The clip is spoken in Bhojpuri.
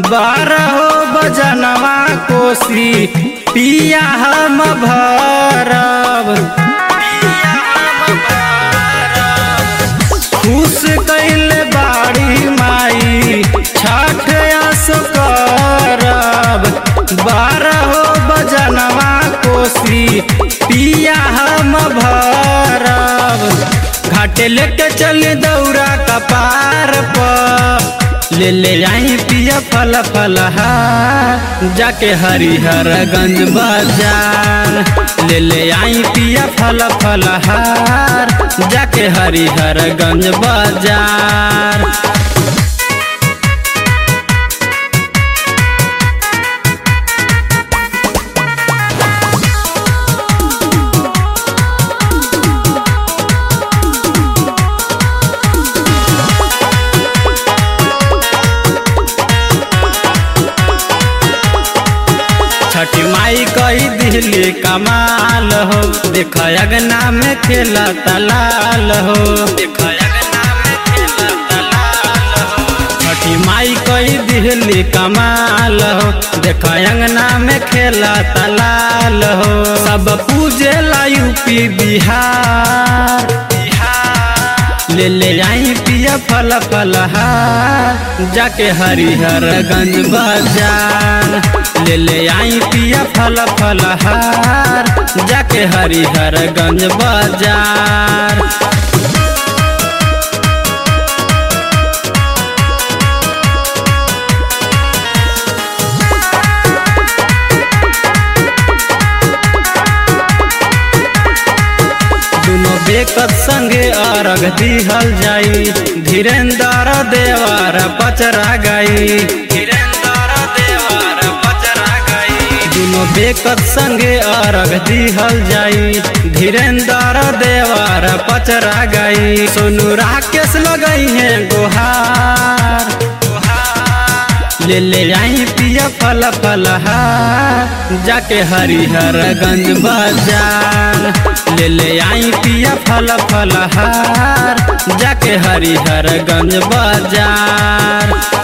बारहो बजनवा कोसी पिया हम भरब खुश कैल बाड़ी माई छठ आस करब बारहो बजनवा कोसी पिया हम भरब घाटे लेके चल दौरा कपार पर ले ले आई पिया फल फल जाके हरिहर गंज बाजार ले ले आई पिया फल फल जाके हरिहर गंज बाजार छठी माई कही दिली कमाल हो देख अगना में खेला तलाल हो देख अगना में खेला तलाल हो छठी माई कही दिली कमाल हो देख अंगना में खेला तलाल हो सब पूजे ला यूपी बिहार ले ले आई पिया फल फल जाके हरिहर गंज बाजार ले ले आई पिया फल फल जाके हरिहर गंज बाजार दुनो बेकत संगे अर्घ दिहल जाई धीरेन्द्र देवर पचरा गई धीरेन्द्र देवर पचरा गई दुनो बेकत संगे अर्घ दिहल जाई धीरेन्द्र देवर पचरा गई सोनू राकेश लगई है गुहार ले ले आई पिया फल फल जाके हरिहर गंज बाजार ले ले आई पिया फल फल जाके हरिहर गंज बाजार